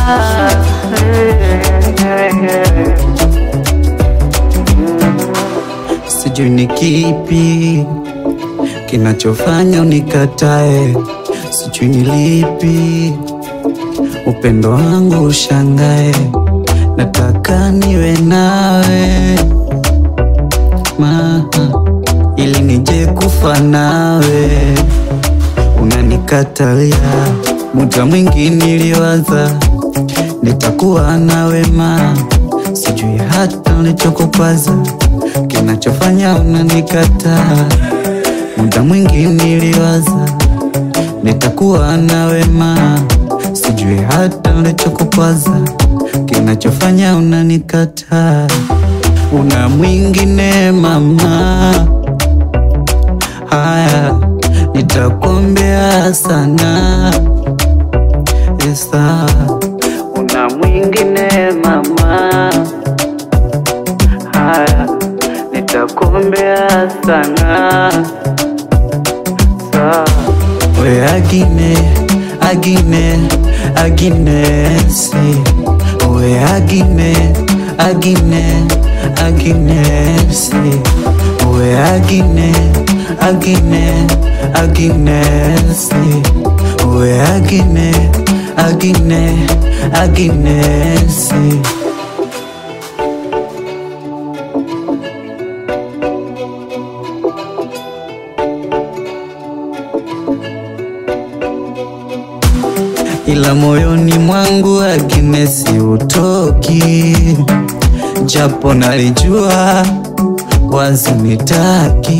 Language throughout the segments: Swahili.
Sijui ni kipi kinachofanya unikatae, sijui ni lipi upendo wangu ushangae, nataka niwe nawe ma ili nije kufa nawe, unanikatalia. Muda mwingi niliwaza nitakuwa nawe ma, sijui hata ulichokupaza kinachofanya unanikataa. Muda mwingi niliwaza nitakuwa nawe ma, sijui hata ulichokupaza kinachofanya unanikataa. Una mwingine mama, haya nitakuombea sana Esa, una mwingine mama, haya nitakuombea sana Sa. We agine agine aginesi we agine agine aginesi we agine agine aginesi we agine agine aginesi ila moyoni mwangu aginesi utoki, japo nalijua wazi nitaki,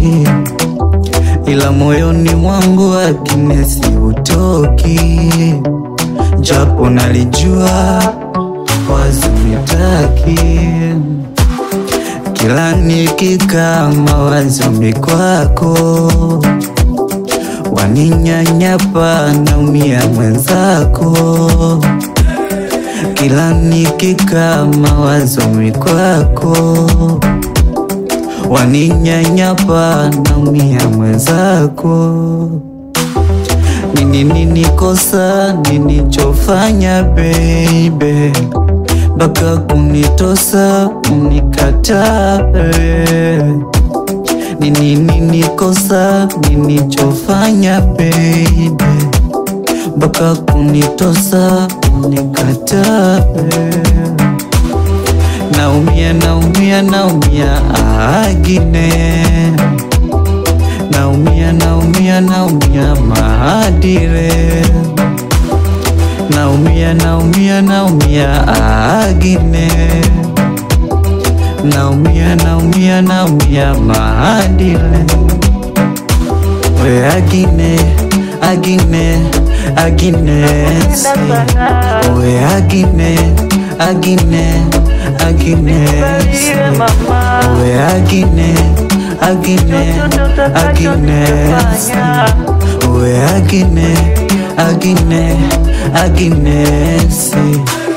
ila moyoni mwangu aginesi utoki, japo nalijua wazi nitaki, kila nikikaa mawazoni kwako waninyanyapa naumia mwenzako, kila nikikaa mawazoni kwako, waninyanyapa naumia mwenzako. Nini nini kosa ninichofanya baby, mpaka kunitosa unikatae nini nini kosa ninichofanya baby, mpaka kunitosa unikatae. Naumia naumia naumia agine, naumia naumia naumia maadire, naumia naumia naumia agine naumia naumia naumia maadile we agine agine aginesi we agine agine aginesi we agine agine aginesi we agine agine aginesi